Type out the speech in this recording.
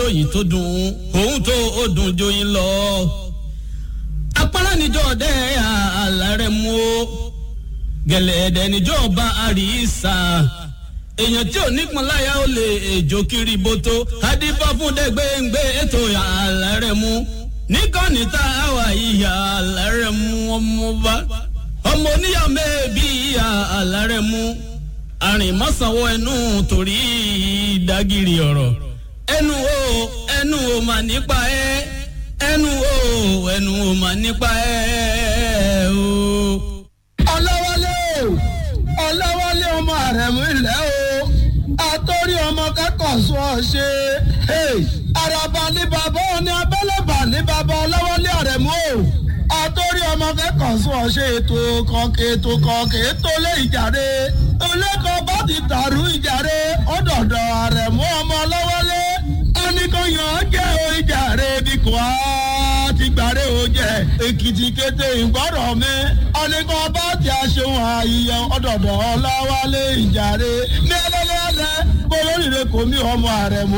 lóyìn tó dùn òun tó ó dùn joyin lọ. apárá níjọ́ ọdẹ àlàrẹ̀ mú o gẹ̀lẹ́dẹ̀ níjọ́ ọba àríṣà èèyàn tí ò nípọn láyà ó lè èjò kiri boto adífá fún dẹgbẹǹgbẹ ètò àlàrẹ̀ mú níkànnì tá a wà ìyá àlàrẹ̀ mú ọmọba ọmọ oníyà mẹ́ẹ̀bí ìyá àlàrẹ̀ mú àrìnmọ́sánwó ẹnu torí ìdágìrì ọ̀rọ̀ ẹnu o ẹnu o mà nípa ẹ ẹnu o ẹnu o mà nípa ẹ o. ọlọ́wọ́lé o ọlọ́wọ́lé ọmọ àrẹ̀mú ilẹ̀ o àtọ́rí ọmọ kẹ́kọ̀ọ́ sọ ọ ṣe àràbà ní bàbá òní abẹ́lẹ́bà ní bàbá ọlọ́wọ́lé àrẹ̀mú o àtọ́rí ọmọ kẹ́kọ̀ọ́ sọ ọ ṣe ètò kọ̀ọ̀kẹ́ ètò kọ̀ọ̀kẹ́ ètò lé ìjàre olẹ́kọ̀ọ́ bá ti dàrú ìjàre ọ̀dọ̀dọ̀ àrẹ̀mú ọmọ ọlọ́wọ́lé oníkóyàn jẹ́ o ìjàre bí kò á ti gbàre o jẹ èkìtì kété ìgbọ́rọ̀ mi ọ̀nìkan bá ti aṣeun àyíyẹ ọ̀dọ̀dọ̀ ọláwálé ìjàre ní ẹlẹ́lẹ́lẹ́ kó lóríire kò mí ọmọ àrẹ̀mú.